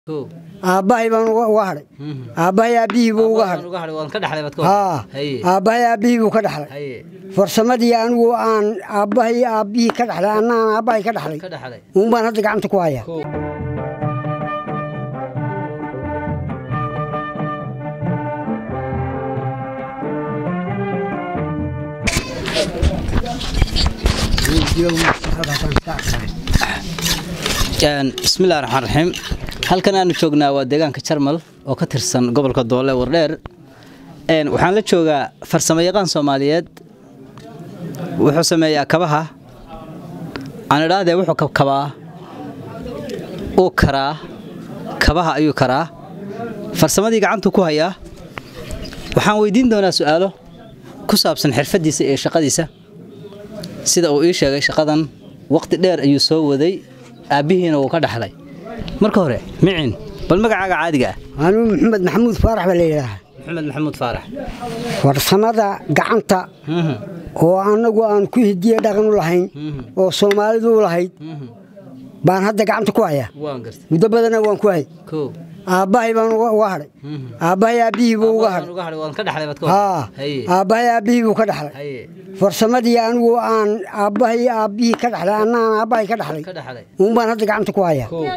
kow aabbahay baan uga uga hadhay aabbahay aabbihii buu uga hadhay uga hadhay waan ka dhaxlay baad ka haa haye aabbahay aabbihii buu ka dhaxlay haye farsamadii anigu aan aabbahay aabbihii ka dhaxlay anna aan aabbahay ka dhaxlay ka dhaxlay uun baan hadda gacanta ku hayaa kow bismillahi raxmaan raxiim halkan aanu joognaa waa deegaanka jarmal oo ka tirsan gobolka doole wardheer Een, waxaan la joogaa farsamo yaqaan soomaaliyeed wuxuu sameeyaa kabaha aan idhaahdee wuxuu kabkabaa uu karaa kabaha ayuu karaa farsamadii gacantuu ku hayaa waxaan weydiin doonaa su'aalo ku saabsan xirfadiisa iyo shaqadiisa sida uu ii sheegay shaqadan waqti dheer ayuu soo waday aabbihiina wuu ka dhaxlay marka hore micin bal magacaaga caadiga ah anigu maxamed maxamuud faarax baa la yidhaahaa maxamed maxamuud faarax farsamada gacanta Mhm, oo annagu aan ku hidiye dhaqan u lahayn mhm, oo soomaalidu u lahayd mhm. baan hadda gacanta ku hayaa waan gartay muddo badana waan ku hay kow aabbahay baan uga uga hadhay Mhm. aabbahay aabbihii buu uga Waan hadhay uga hadhay waan ka dhaxlay baad ka haa haye aabbahay aabbihii buu ka dhaxlay haye farsamadii anigu aan aabbahay aabbihii ka dhaxlay anna aan aabbahay ka dhaxlay ka dhaxlay uun baan hadda gacanta ku hayaa kow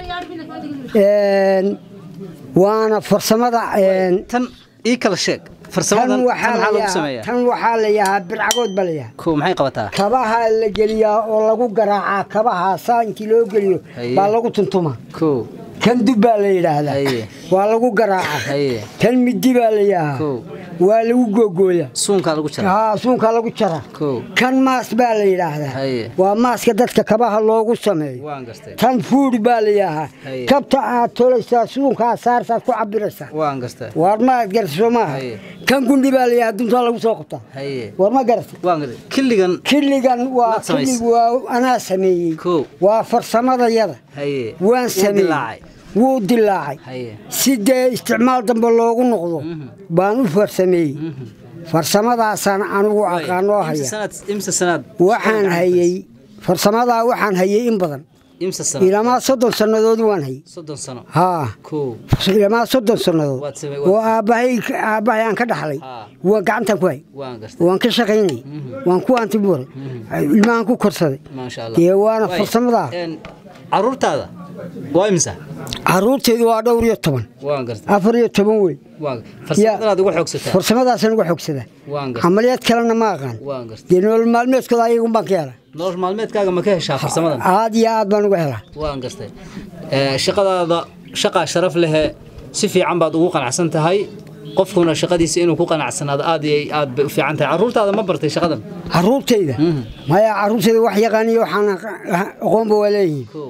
Een, waana farsamada een, tan ii kala sheeg tan farsamadan tan waxaa maxaa la lagu yahaa- sameeyaa tan waxaa la yahaa bircagood baa la yahaa kow maxay qabataa kabaha la geliyaa oo lagu garaacaa kabaha saa intii loo geliyo Haye. baa lagu tuntumaa kow kan dub baa la yidhaahdaa Haye. waa lagu garaacaa haye kan midi baa la yahaa Kow. waa lagu googooyaa suunkaa lagu jaraa haa suunkaa lagu jaraa kow kan maas baa la yidhaahdaa Haye. waa maaska dadka kabaha loogu sameeyo waan gartay tan fuud baa la yahaa Haye. kabta aad tolaysaa suunkaa saarsaad ku cabiraysaa waan gartay waar ma aad garata soo maaha Haye. kan gundi baa la yahaa duntaa lagu soo qabtaa haye war ma garata waan gartay killigan killigan waa Maad samaysay? killig waa anaa sameeyey Kow. waa farsamadayada haye waan Wuu sameeyey dilaacay. wuu dilaacay haye si dee isticmaal dambe loogu noqdo Mhm. baan u farsameeyey farsamadaasaan anigu aqaanoo imse haya sanaad imse sanaad waxaan hayey farsamadaa waxaan hayey in badan imse sanaad ilamaa soddon sannadood waan hayey soddon sano haa kow ilamaa soddon sannadood Waad samey- waad- oo aabbahay aabbahay aan ka dhaxlay Haa. waa gacantan ku hay waan gartay waan ka shaqaynay waan ku antibuuray ilmahan ku korsaday maasha allah dee waana Waay. farsamadaa Een, caruurtaada waa imisa caruurteedu waa dhowr iyo toban waan gartay afar iyo toban wey waan farsamadanaad uga xoogsataa farsamadaasaan uga xogsadaa waan gartay camaliyaad kalena ma aqaan waan gartay dee nolol maalmeedkooda ayagun baan ka helaa nolol maalmeedkaaga ma ka heshaa farsamadan aad iyo aad baan uga helaa waan gartay Ee, shaqadaada shaqaa sharaf lehe si fiican baad ugu qanacsan tahay qofkuna shaqadiisa inuu ku qanacsanaado aad iyo aad bay u fiican tahay caruurtaada ma bartay shaqadan caruurtayda maya caruurtayda wax yaqaaniyo waxaan aqoonba waa leeyihiin kow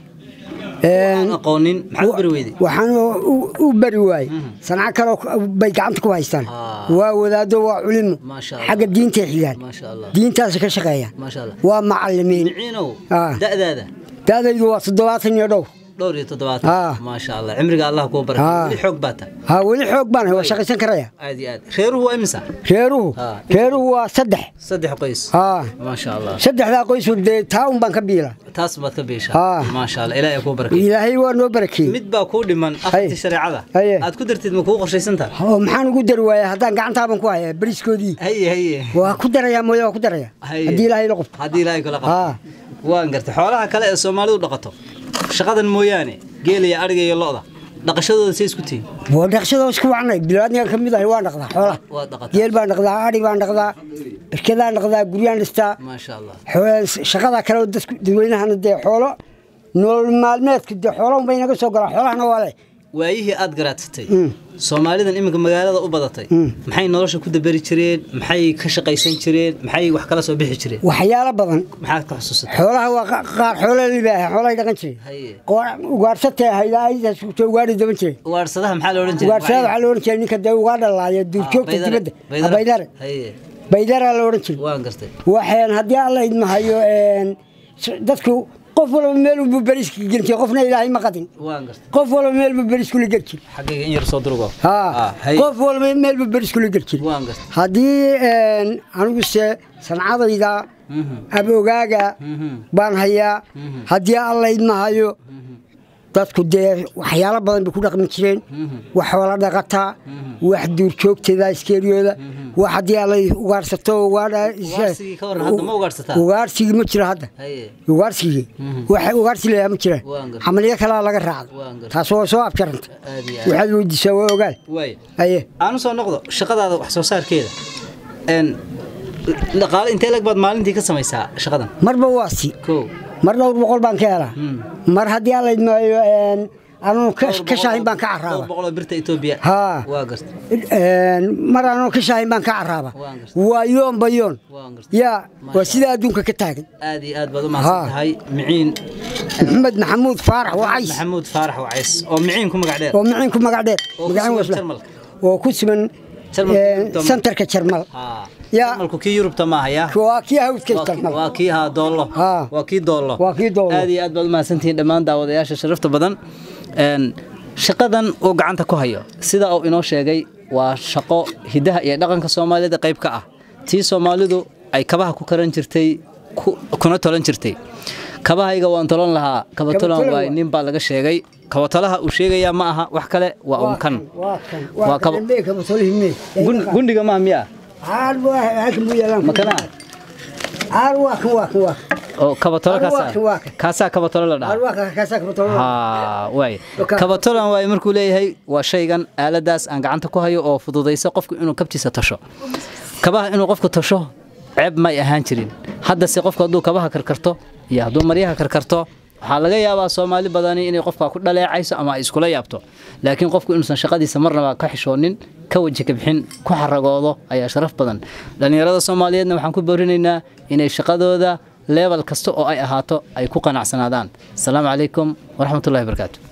Een, aan aqoonin maxaad u bari weyday waxaan u- u bari waayey sanco kaleo bay gacanta ku haystaan Ah. waa wadaado waa culimo Maasha Allah. xagga diintay xigaan maasha allah diintaasi ka shaqeeyaan maasha allah waa macalimiin miciinow Ah. da'daada daadaydu waa toddobaatan iyo dhowr dhowr iyo toddobaatan Ah. maasha allah cimriga allah kuu barakay Ah. weli xoog baa ta haa weli xoog baan hay waa shaqaysan karaya aad iyo aad reeruhu waa imisa reeruhu Ah. reeruhu waa saddex saddex qoys haa maasha allah saddexdaa qoysu dee taa un baan ka biila taas baad ka beeshaa Ah. maasha allah ilaahay kuu barakay ilaahay waa noo barakeeyey mid baa kuu dhiman afartii shareecada Haye. aad ku dartid ma kuu qorshaysantaa oo maxaan ugu dari waaya haddaan gacantaaban ku hayaa bariskoodii haye haye waa ku darayaa mooye waa ku daraya Haye. haddii ilaahay la qofto haddii ilaahay kula Haa. qabto waan gartay xoolaha kale ee soomaalidu dhaqato shaqadan mooyaane geela iyo adhiga iyo lo'da dhaqashadooda say isku tihiin waa dhaqshadoo isku wacnay bilaadnigan ka mid ahay waan dhaqdaa xoolaha waa dhaqataa geel baan dhaqdaa adhi baan dhaqdaa berkadaan dhaqdaa guryaan dhistaa maasha allah Xoo- shaqada kale oo dadku dadweynahana dee xoolo nolol maalmeedku dee xoolo unbay naga soo galaan xoolahana waa leh waayihii aad garaadsatay soomaalidan iminka magaalada u badatay maxay nolosha ku daberi jireen maxay ka shaqaysan jireen maxay wax kala soo bixi jireen waxyaalo badan maxaad ka xusuusatay xoolaha waa qa- qaar xoolo libaaha xoolahay dhaqan jiray haye ugaarsatee hayda aydaas ugaadhi daban jiray waarsadaha maxaa la odhan jiray ugaarsada waxaa la odhan jiray ninka dee ugaa dhalaaya duurjoogta dibadda Ah, baydare haye baydaraa la odhan jiray waan gartay waxaan haddii alla idmahayo een, s- dadku qof walba meel unbuu beriska geli jiray qofna ilaahay ma qadin waan gartay qof walba meel buu beriskula geli jiray xaggayga in yar soo durgo haa Ah, haye qof walba meel buu beriskula geli jiray waan gartay haddii een, anigu se sancadayda Mhm. abogaaga Mhm. baan hayaa Mhm. haddii alla idmahayo dadku dee waxyaalo badan bay ku dhaqmi jireen wax xoola dhaqataa wax duurjoogteeda iskeeriyooda wax haddii alla ugaarsato Ugaarsigii ka waran hadda ma ugaarsataa? ugaarsigii ma jiro hadda haye ugaarsigii wax ugaarsi layaa ma jiraan Waan gartay. camaliyo kalaa laga raacda Waan gartay. taas waa soo abjaranta aad iyo aad waxaad weydiisaa waa ogaal waay aye aan soo noqdo shaqadaada wax soo saarkeeda een dhaqaale intee lag baad maalintii ka samaysaa shaqadan marba waa si kow mar dhowr boqol baan ka helaa mar haddii alla idmaayo anuun ka shaahin baan ka dhowr caraaba boqol oo birta Ethiopia Haa. waa gartay mar anuun ka shaahin baan ka caraaba Waan gartay. waa yoon ba yoon Waan gartay. yaa waa sidaa adduunka ka taagan aad iyo aad baad u mahadsan Haa. tahay miciin maxamed maxamuud faarax wacays maxamuud faarax wacays oo miciin ku magac dheer oo miciin ku magac dheer Oo ku magacin sugan wasla Jarmalka. oo ku sugan Jarmalka een, Jarmalka. santarka jarmal haa Yaa. Jarmalku kii Yurubta ma haya waa kii hawdka waa kii- jarmal waa kii haa doollo Haa. waa kii doollo Waa kii doollo. aad iyo aad baad u mahadsantihiin dhammaan daawadayaasha sharafta badan een shaqadan uu gacanta ku hayo sida uu inoo sheegay waa shaqo hidaha iyo dhaqanka Soomaalida qayb ka ah tii Soomaalidu ay kabaha ku karan jirtay ku- kuna tolan jirtay kabahayga waan tolan lahaa kaba tolan tolan waay waa. nin baa laga sheegay kaba tolaha uu sheegaya ma aha wax kale waa un kan waa kan Waa waa kaba- kan kaba tolihime Gun- gundiga ma miya aar waa halkan buu yaalaan makana aar waa kan waa kan waa kan oo kaba tola Waa kan, kaasaa waa kan. kaasaa kaba tola la dhahaa aar waa kan kaasaa kaba tolihime haa waay Oka- kabatolan waay markuu leeyahay waa shaygan aaladaas aan gacanta ku hayo oo fududaysa qofku inuu kabtiisa tasho kabaha inuu qofku tasho ceeb may ahaan jirin haddase qofku hadduu kabaha karkarto iyo hadduu maryaha karkarto waxaa laga yaabaa soomaali badani inay qofka ku dhaleecayso ama ay iskula yaabto laakiin qofku inuusan shaqadiisa marnaba ka xishoonin ka waji ka bixin ku xaragoodo ayaa sharaf badan dhallinyarada soomaaliyeedna waxaan ku boorinaynaa inay shaqadooda leebal kasta oo ay ahaato ay ku qanacsanaadaan asalaamu calaykum waraxmatullahi wabarakaatu